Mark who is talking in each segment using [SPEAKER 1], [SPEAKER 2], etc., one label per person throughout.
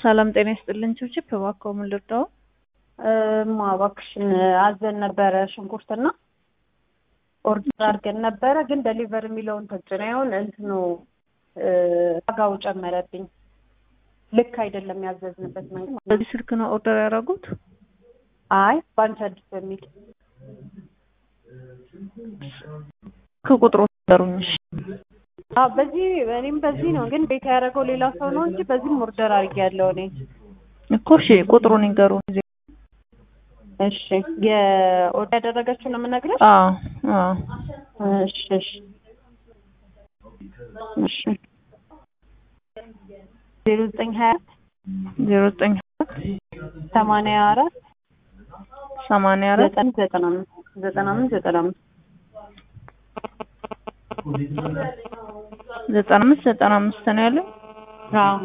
[SPEAKER 1] ሰላም ጤና ይስጥልን። ችብችብ እባክዎ ምን ልርዳው?
[SPEAKER 2] እማ እባክሽን አዘን ነበረ ሽንኩርትና ኦርደር አድርገን ነበረ፣ ግን ደሊቨር የሚለውን ተጭነ ይሆን እንትኑ ዋጋው ጨመረብኝ። ልክ አይደለም ያዘዝንበት መንገድ።
[SPEAKER 1] በዚህ ስልክ ነው ኦርደር ያደረጉት?
[SPEAKER 2] አይ ባንቺ አዲስ በሚል
[SPEAKER 1] ከቁጥሩ ነገሩኝ። እሺ
[SPEAKER 2] አዎ በዚህ እኔም በዚህ ነው፣ ግን ቤት ያደረገው ሌላ ሰው ነው እንጂ በዚህም ኦርደር አድርጌያለሁ እኔ።
[SPEAKER 1] እኮ እሺ ቁጥሩን ይንገሩ።
[SPEAKER 2] እሺ የኦርደር ያደረገችው ነው የምነግርሽ።
[SPEAKER 1] አዎ አዎ
[SPEAKER 2] እሺ እሺ እሺ ዜሮ ዘጠኝ ሀያ
[SPEAKER 1] ዜሮ ዘጠኝ
[SPEAKER 2] ሰማንያ አራት
[SPEAKER 1] ሰማንያ አራት
[SPEAKER 2] ዘጠኝ ዘጠና አምስት ዘጠና አምስት ዘጠና አምስት
[SPEAKER 1] ዘጠና አምስት ዘጠና አምስት ነው ያለው።
[SPEAKER 2] አዎ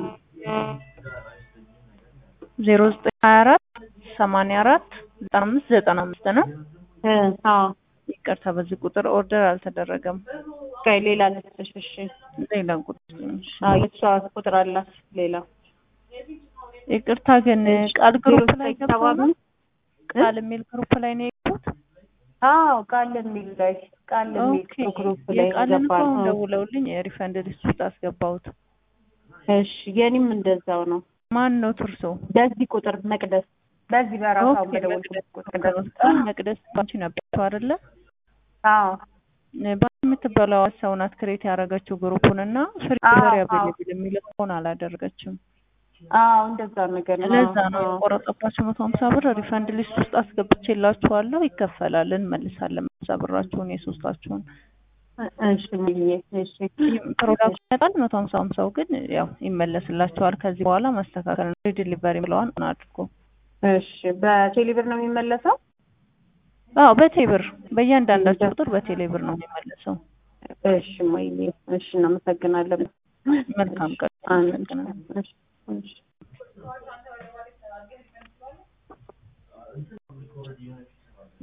[SPEAKER 1] ዜሮ ዘጠኝ ሀያ አራት ሰማንያ አራት ዘጠና አምስት ዘጠና አምስት ነው።
[SPEAKER 2] እ አዎ
[SPEAKER 1] ይቅርታ በዚህ ቁጥር ኦርደር አልተደረገም።
[SPEAKER 2] ቆይ ሌላ ልስጥሽ። እሺ
[SPEAKER 1] ሌላ ቁጥር ትንሽ
[SPEAKER 2] አዎ የእሷ ቁጥር አላት ሌላ
[SPEAKER 1] ይቅርታ ግን ቃል ግሩፕ ላይ
[SPEAKER 2] ዜሮ ዘጠኝ ሰባ
[SPEAKER 1] ገብተው ነው?
[SPEAKER 2] አምስት
[SPEAKER 1] ቃል የሚል ግሩፕ ላይ ነው የገቡት?
[SPEAKER 2] አዎ ቃል የሚል ላይ ቃል የሚል
[SPEAKER 1] ኦኬ
[SPEAKER 2] ግሩፕ ላይ
[SPEAKER 1] የቃልን እኮ
[SPEAKER 2] ገባን።
[SPEAKER 1] አሁን
[SPEAKER 2] አዎ።
[SPEAKER 1] ደውለውልኝ የሪፈንድ ሊስት ውስጥ አስገባሁት።
[SPEAKER 2] እሺ የኔም እንደዛው ነው።
[SPEAKER 1] ማን ነው ትርሶ?
[SPEAKER 2] በዚህ ቁጥር መቅደስ በዚህ በራሷ
[SPEAKER 1] ኦኬ
[SPEAKER 2] በደወልኩት ቁጥር
[SPEAKER 1] መቅደስ መቅደስ ባንቺ ነበረው አይደለ?
[SPEAKER 2] አዎ
[SPEAKER 1] ባንቺ የምትበላው ሰው ናት ክሬት ያደረገችው ግሩፑን እና ፍሪ
[SPEAKER 2] አዎ፣
[SPEAKER 1] ዴሊቨሪ
[SPEAKER 2] አዎ።
[SPEAKER 1] አቬሌብል የሚለውን አላደረገችም።
[SPEAKER 2] አዎ እንደዛ ነገር ነው።
[SPEAKER 1] ለዛ ነው
[SPEAKER 2] አዎ።
[SPEAKER 1] የቆረጠባቸው መቶ ሀምሳ ብር ሪፈንድ ሊስት ውስጥ አስገብቼላችኋለሁ። ይከፈላል፣ እንመልሳለን ሀምሳ ብራችሁን የሶስታችሁን።
[SPEAKER 2] እሺ ሚሊዬ እሺ
[SPEAKER 1] ፕሮዳክት ይመጣል መቶ ሀምሳ ሀምሳው ግን ያው ይመለስላችኋል። ከዚህ በኋላ ማስተካከል ነው። ዲሊቨሪ ብለዋን አድርጎ
[SPEAKER 2] እሺ በቴሌብር ነው የሚመለሰው?
[SPEAKER 1] አዎ በቴብር በእያንዳንዳቸው ቁጥር በቴሌብር ነው የሚመለሰው።
[SPEAKER 2] እሺ ሚሊዬ እሺ እናመሰግናለን።
[SPEAKER 1] መልካም ቀን።
[SPEAKER 2] አንድ
[SPEAKER 1] አመሰግናለሁ።
[SPEAKER 2] እሺ እሺ